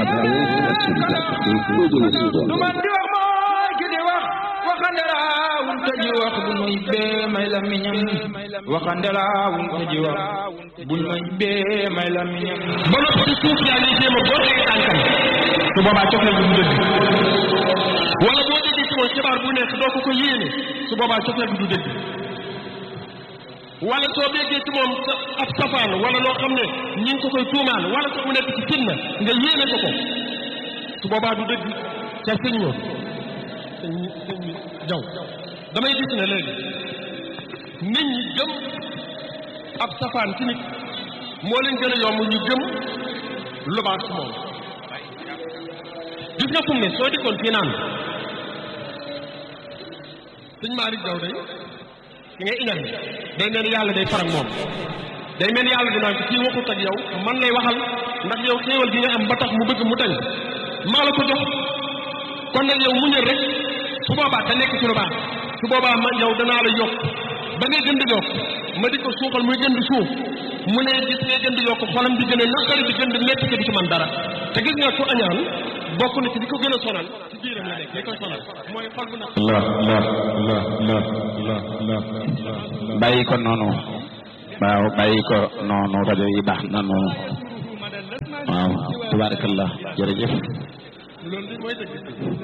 la solidarité et de la du man di wax mooy ki di wax waxande laawun te ji wax bu nuy bee may la miñam waxande laawun te ji wax bu nuy bee may la miñam ba noppi ci suuf yaa ngi jéem a boo teg tànkam su boobaa cofeel bi du dëgg wala boo déggee ci moom xibaar bu nekk doo ko ko yéene su boobaa cofeel bi du dëgg wala soo déggee ci moom sa ab safaan wala loo xam ne ñi ngi ko koy tuumaal wala sax mu nekk ci fitna nga yéene ko ko su boobaa du dëgg ca sëñ moom sëñ sëñ jaw damay gis ne léegi nit ñi gëm ab safaan ci nit moo leen gën a yomb ñu gëm lu baax ci moom gis nga fu mu ne soo dikkoon fii naan sëñ Malick Jaw day ki ngay iñal day mel ni yàlla day farak moom day mel ni yàlla dinaan ko kii waxut ak yow man lay waxal ndax yow xéewal gi nga am ba tax mu bëgg mu tañ maa la ko jox kon nag yow muñal rek su boobaa te nekk ci lu baax su boobaa man yow danaa la yokk ba ngay gën di yokk ma di ko suuxal muy gën di suuf mu ne gis ngay gën di yokk xolam di gën a naqari di gën di metti te di ci man dara te gis nga ku añaan bokk na ci li ko gën a sonal ci biiram la nekk li koy sonal mooy xol bu naq la la la la la la bàyyi ko noonu waaw bàyyi ko noonu rajo yi baax na noonu waaw tabarakallah jërëjëf loolu li mooy dëgg